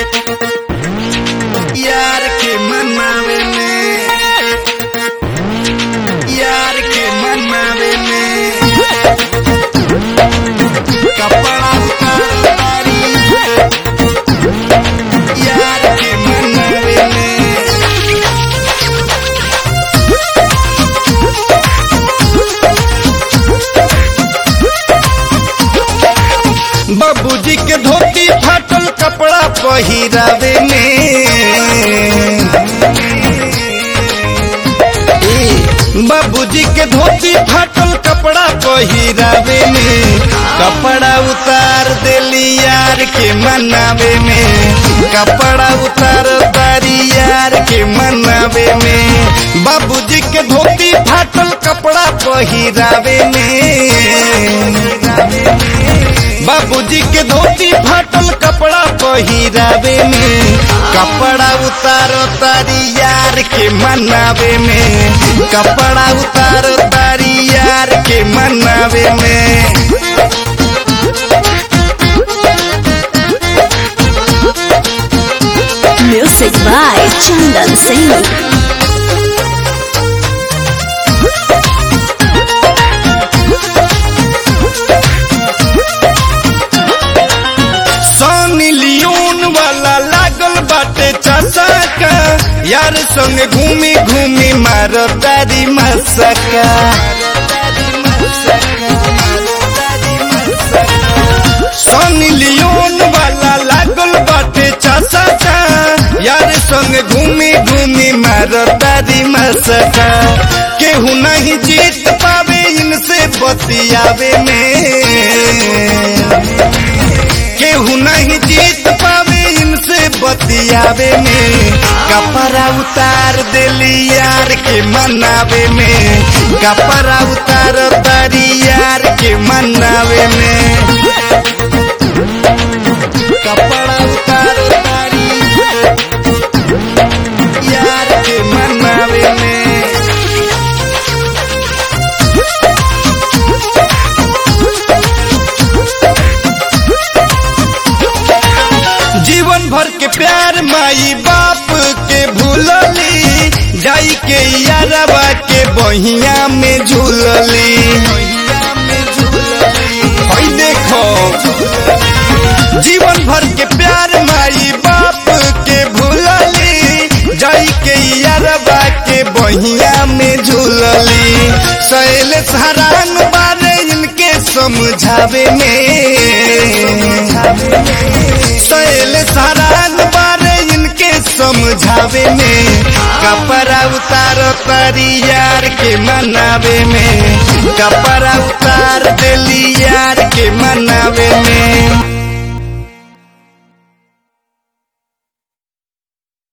यार के मनावे में यार के मनावे में कपड़ा उतारी यार के मनावे में बाबूजी के धोती फाटल कपड़ा पहिरावे में ए, बाबूजी के धोती फाटल कपड़ा पहिरावे में कपड़ा उतार देली यार के मनावे में कपड़ा उतार दारी यार के मनावे में बाबूजी के धोती फाटल कपड़ा पहिरावे में बाबूजी के धोती फाटल कपड़ा पहिरावे में कपड़ा उतारो तारी यार के मनावे में कपड़ा उतारो तारी यार के मनावे में Music by Chandan Singh. सोनी लियोन वाला लागल बाटे चसका यार संग घूमी घूमी मारो तारी मसका सोनी लियोन वाला लागल बाटे चसका यार संग घूमी घूमी मारो तारी मसका केहू नहीं जीत पावे इनसे बतियावे में केहू नहीं जीत पावे इनसे बतियावे में कपड़ा उतार देली यार के मनावे में कपड़ा उतार तारी यार के मनावे में कपड़ा उतार तारी यार के मनावे में जीवन भर के प्यार माई बाप के भूलली जाई के यारवा के बहिया में झूलली हई देखो जीवन भर के प्यार माई बाप के भूलली जाई के यारवा के बहिया में झूलली सैल हरान बारे इनके समझावे में सैल सारान बारे इनके समझावे में कपड़ा उतारो तारी यार के मनावे में